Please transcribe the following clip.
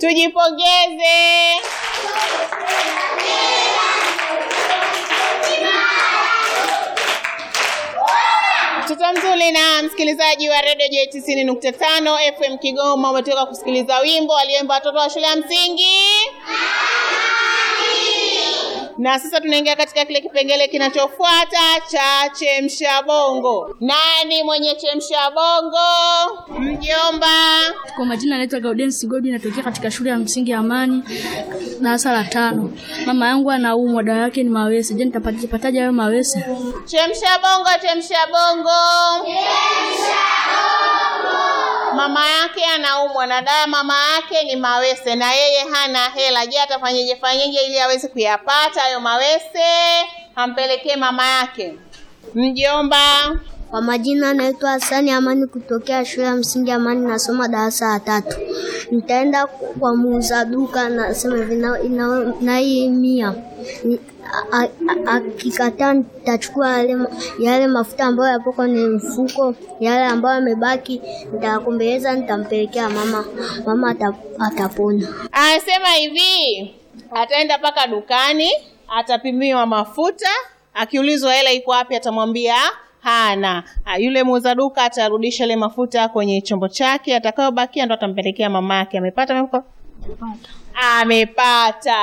Tujipongeze. Mtoto mzuri na msikilizaji wa redio J tisini nukta tano FM Kigoma, umetoka kusikiliza wimbo walioimba watoto wa shule ya msingi na sasa tunaingia katika kile kipengele kinachofuata cha chemsha bongo. Nani mwenye chemsha bongo? Mjomba. Kwa majina naitwa Gaudens Godi, natokea katika shule ya msingi ya Amani darasa la tano. Mama yangu anaumwa, dawa yake ni mawese. Je, nitapataje hayo mawese? Chemsha bongo, chemsha bongo. Mama yake anaumwa na dawa mama yake ni mawese na yeye hana hela. Je, atafanyeje fanyeje ili aweze kuyapata hayo mawese ampelekee mama yake? Mjomba. Kwa majina anaitwa Hasani Amani kutokea shule ya msingi Amani, nasoma darasa la tatu. Nitaenda kwa muuza duka, nasema hivi na- ina- na hii mia Ni- a- a- a- akikataa nitachukua yale, ma- yale mafuta ambayo yapo kwenye mfuko, yale ambayo yamebaki nitayakombeleza, nitampelekea mama, mama ata- atapona. Anasema hivi, ataenda mpaka dukani, atapimiwa mafuta, akiulizwa hela iko wapi, atamwambia hana. Ah, Yule muuza duka atarudisha ile mafuta kwenye chombo chake, atakayobakia ndo atampelekea mama yake. Amepata? Amepata. Amepata.